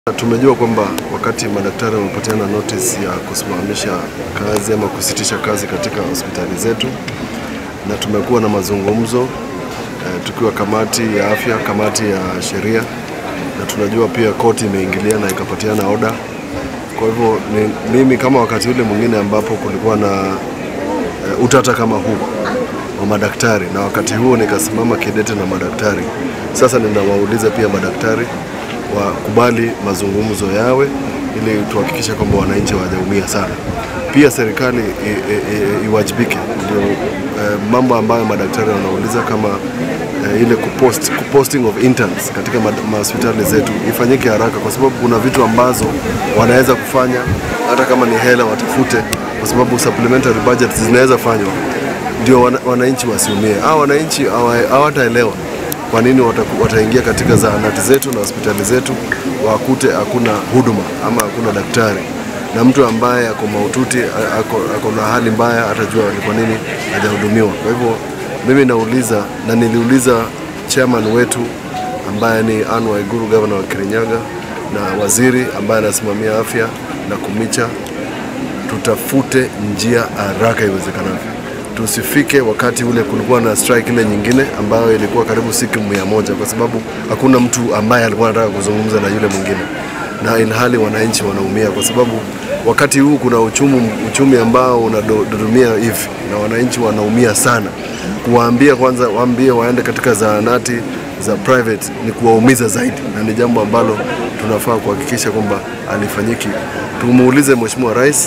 Tumejua kwamba wakati madaktari wamepatiana notice ya kusimamisha kazi ama kusitisha kazi katika hospitali zetu, na tumekuwa na mazungumzo eh, tukiwa kamati ya afya, kamati ya sheria, na tunajua pia koti imeingilia na ikapatiana oda. Kwa hivyo ni, mimi kama wakati ule mwingine ambapo kulikuwa na eh, utata kama huu wa madaktari, na wakati huo nikasimama kidete na madaktari. Sasa ninawauliza pia madaktari wakubali mazungumzo yawe ili tuhakikishe kwamba wananchi hawajaumia sana. Pia serikali i- i- i- iwajibike, ndio eh, mambo ambayo madaktari wanauliza kama eh, ile kupost, kuposting of interns katika ma- mahospitali zetu ifanyike haraka, kwa sababu kuna vitu ambazo wanaweza kufanya hata kama ni hela watafute, kwa sababu supplementary budget zinaweza fanywa ndio wana- wananchi wasiumie. Hao wananchi hawa- hawataelewa kwa nini wataku- wataingia katika zahanati zetu na hospitali zetu wakute hakuna huduma ama hakuna daktari, na mtu ambaye ako mahututi a- ako, ako na hali mbaya atajua ni kwa nini hajahudumiwa. Kwa hivyo mimi nauliza na niliuliza chairman wetu ambaye ni Anne Waiguru, gavana wa Kirinyaga, na waziri ambaye anasimamia afya na Kumicha tutafute njia haraka iwezekanavyo, tusifike wakati ule kulikuwa na strike ile nyingine ambayo ilikuwa karibu siku mia moja kwa sababu hakuna mtu ambaye alikuwa anataka kuzungumza na yule mwingine, na ilhali wananchi wanaumia kwa sababu wakati huu kuna uchumi, uchumi ambao unadodumia hivi na wananchi wanaumia sana. Kuwaambia kwanza, waambie waende katika zahanati za private ni kuwaumiza zaidi, na ni jambo ambalo tunafaa kuhakikisha kwamba alifanyiki. Tumuulize Mheshimiwa Rais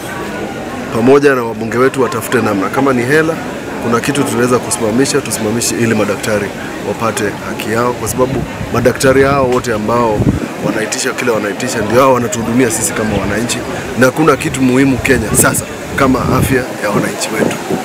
pamoja na wabunge wetu watafute namna, kama ni hela, kuna kitu tunaweza kusimamisha, tusimamishe ili madaktari wapate haki yao, kwa sababu madaktari hao wote ambao wanaitisha kile wanaitisha ndio hao wanatuhudumia sisi kama wananchi, na kuna kitu muhimu Kenya sasa kama afya ya wananchi wetu.